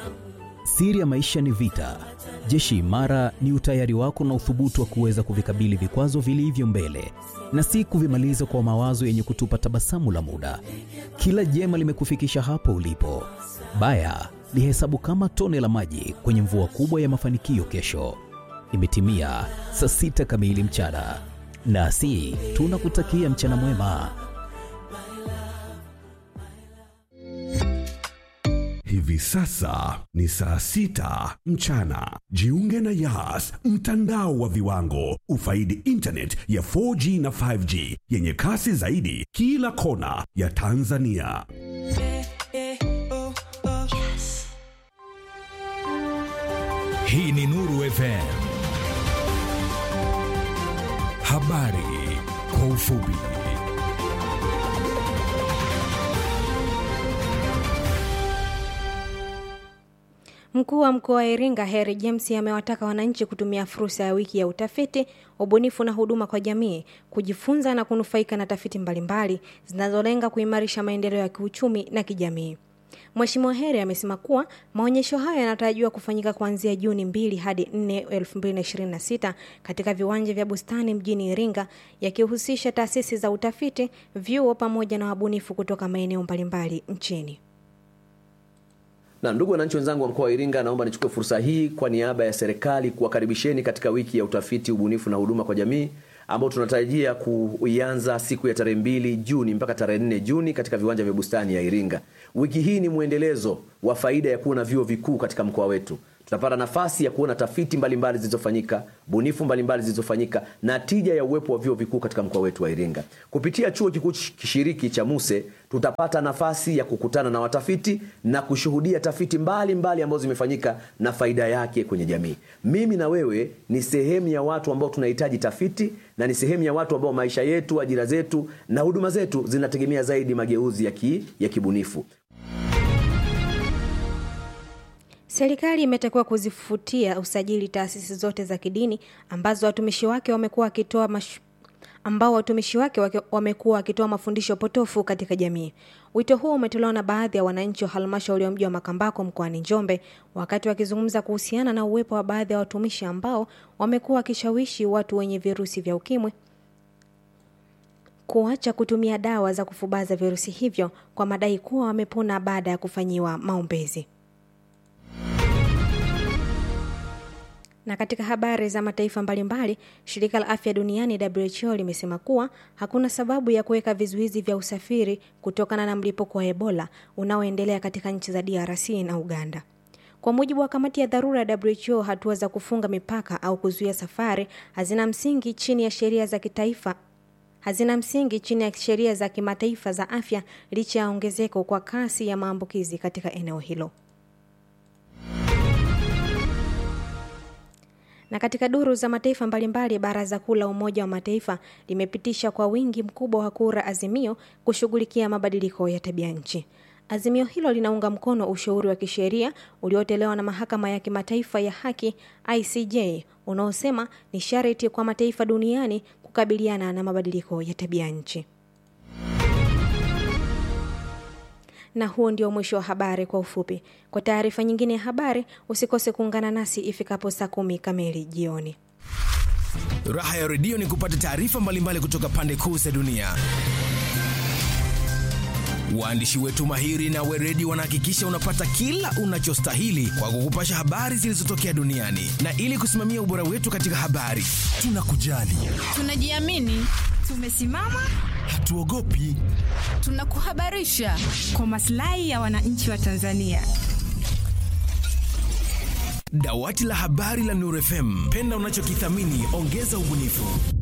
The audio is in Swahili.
Siri ya maisha ni vita. Jeshi imara ni utayari wako na uthubutu wa kuweza kuvikabili vikwazo vilivyo mbele na si kuvimaliza kwa mawazo yenye kutupa tabasamu la muda. Kila jema limekufikisha hapo ulipo. Baya lihesabu kama tone la maji kwenye mvua kubwa ya mafanikio kesho. Imetimia saa sita kamili mchana, nasi tunakutakia mchana mwema. Hivi sasa ni saa sita mchana. Jiunge na Yas, mtandao wa viwango. Ufaidi internet ya 4G na 5G yenye kasi zaidi kila kona ya Tanzania. Hii ni Nuru FM. Habari kwa ufupi. Mkuu wa mkoa wa Iringa Heri James amewataka wananchi kutumia fursa ya wiki ya utafiti, ubunifu na huduma kwa jamii kujifunza na kunufaika na tafiti mbalimbali zinazolenga kuimarisha maendeleo ya kiuchumi na kijamii. Mheshimiwa Heri amesema kuwa maonyesho hayo yanatarajiwa kufanyika kuanzia Juni 2 hadi 4, 2026 katika viwanja vya Bustani mjini Iringa yakihusisha taasisi za utafiti, vyuo pamoja na wabunifu kutoka maeneo mbalimbali nchini. Na ndugu wananchi wenzangu wa mkoa wa Iringa, naomba nichukue fursa hii kwa niaba ya serikali kuwakaribisheni katika wiki ya utafiti, ubunifu na huduma kwa jamii ambao tunatarajia kuianza siku ya tarehe mbili Juni mpaka tarehe nne Juni katika viwanja vya Bustani ya Iringa. Wiki hii ni mwendelezo wa faida ya kuwa na vyuo vikuu katika mkoa wetu. Tutapata nafasi ya kuona tafiti mbalimbali zilizofanyika, bunifu mbalimbali zilizofanyika na tija ya uwepo wa vyuo vikuu katika mkoa wetu wa Iringa. Kupitia chuo kikuu kishiriki cha Muse tutapata nafasi ya kukutana na watafiti na kushuhudia tafiti mbalimbali mbali ambazo zimefanyika na faida yake kwenye jamii. Mimi na wewe ni sehemu ya watu ambao tunahitaji tafiti na ni sehemu ya watu ambao maisha yetu, ajira zetu na huduma zetu zinategemea zaidi mageuzi ya, ki, ya kibunifu. Serikali imetakiwa kuzifutia usajili taasisi zote za kidini ambazo watumishi wake wamekuwa wakitoa mash... ambao watumishi wake wamekuwa wakitoa mafundisho potofu katika jamii. Wito huo umetolewa na baadhi ya wananchi wa halmashauri ya mji wa Makambako mkoani Njombe wakati wakizungumza kuhusiana na uwepo wa baadhi ya watumishi ambao wamekuwa wakishawishi watu wenye virusi vya ukimwi kuacha kutumia dawa za kufubaza virusi hivyo kwa madai kuwa wamepona baada ya kufanyiwa maombezi. Na katika habari za mataifa mbalimbali, shirika la afya duniani WHO limesema kuwa hakuna sababu ya kuweka vizuizi vya usafiri kutokana na mlipuko wa Ebola unaoendelea katika nchi za DRC na Uganda. Kwa mujibu wa kamati ya dharura ya WHO, hatua za kufunga mipaka au kuzuia safari hazina msingi chini ya sheria za kitaifa hazina msingi chini ya sheria za kimataifa za afya licha ya ongezeko kwa kasi ya maambukizi katika eneo hilo. Na katika duru za mataifa mbalimbali, baraza kuu la Umoja wa Mataifa limepitisha kwa wingi mkubwa wa kura azimio kushughulikia mabadiliko ya tabia nchi. Azimio hilo linaunga mkono ushauri wa kisheria uliotolewa na mahakama ya kimataifa ya haki ICJ unaosema ni sharti kwa mataifa duniani kukabiliana na mabadiliko ya tabia nchi. Na huo ndio mwisho wa habari kwa ufupi. Kwa taarifa nyingine ya habari, usikose kuungana nasi ifikapo saa kumi kamili jioni. Raha ya redio ni kupata taarifa mbalimbali kutoka pande kuu za dunia. Waandishi wetu mahiri na weredi wanahakikisha unapata kila unachostahili kwa kukupasha habari zilizotokea duniani, na ili kusimamia ubora wetu katika habari, tunakujali, tunajiamini, tumesimama, hatuogopi, tunakuhabarisha kwa maslahi ya wananchi wa Tanzania. Dawati la habari la Nuru FM, penda unachokithamini, ongeza ubunifu.